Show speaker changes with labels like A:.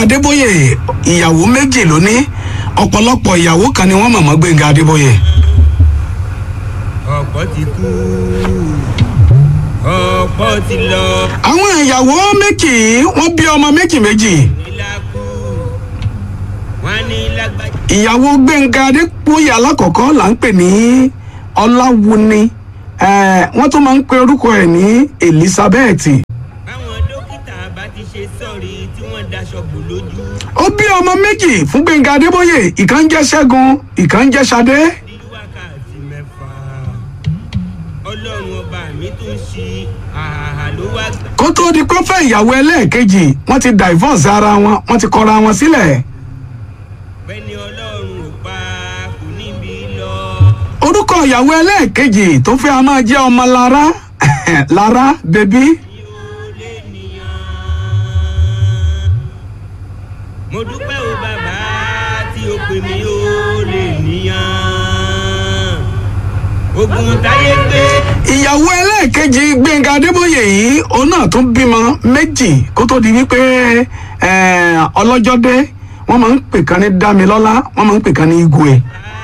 A: adébóyè ìyàwó méjì ló ní ọ̀pọ̀lọpọ̀ ìyàwó kan ni wọ́n mọ̀mọ́ gbẹ̀ngà adébóyè.
B: ọ̀pọ̀ ti kú ọ̀pọ̀ ti lọ
A: àwọn ìyàwó méjì wọ́n bí ọmọ méjì méjì
B: nílá kú wọn ní lágbájá.
A: ìyàwó gbẹ̀ngà adébóyè alákọ̀ọ́kọ́ là ń pè ní ọláwuni eh, wọ́n tún máa ń pe orúkọ ẹ̀ ní elizabeth
B: báwọn dókítà bá ti ṣe sọ̀rí tí wọ́n daṣọ bò lójú
A: ó bí ọmọ méjì fún gbẹ̀ngà adébóyè ìkan jẹ́ ṣẹ́gun ìkan jẹ́ ṣadé
B: ní wákàtí mẹ́fà ọlọ́run ọba mi tún ṣe àhàhà ló wá gbà.
A: kó tó di pé ó fẹ́ ìyàwó ẹlẹ́ẹ̀kejì wọ́n ti divorce ara wọn wọ́n ti kọra wọn sílẹ̀
B: bẹ́ẹ̀ni ọlọ́run ò pa kò níbi lọ.
A: orúkọ ìyàwó ẹlẹ́ẹ̀kejì tó fẹ́ a máa jẹ́ ọmọ lára lára bèbí
B: yóò lè nìyàn. mo dúpẹ́ o bàbá tí o pè mí ó lè nìyàn. ogun táyé gbé.
A: ìyàwó ẹlẹ́ẹ̀kejì gbẹ̀ngà adébóyè yìí òun náà tún bímọ méjì kó tó di wípé eh, ọlọ́jọ́ dé wọ́n máa ń pè kan ní dámilọ́lá wọ́n máa ń pè kan ní igwe
B: bá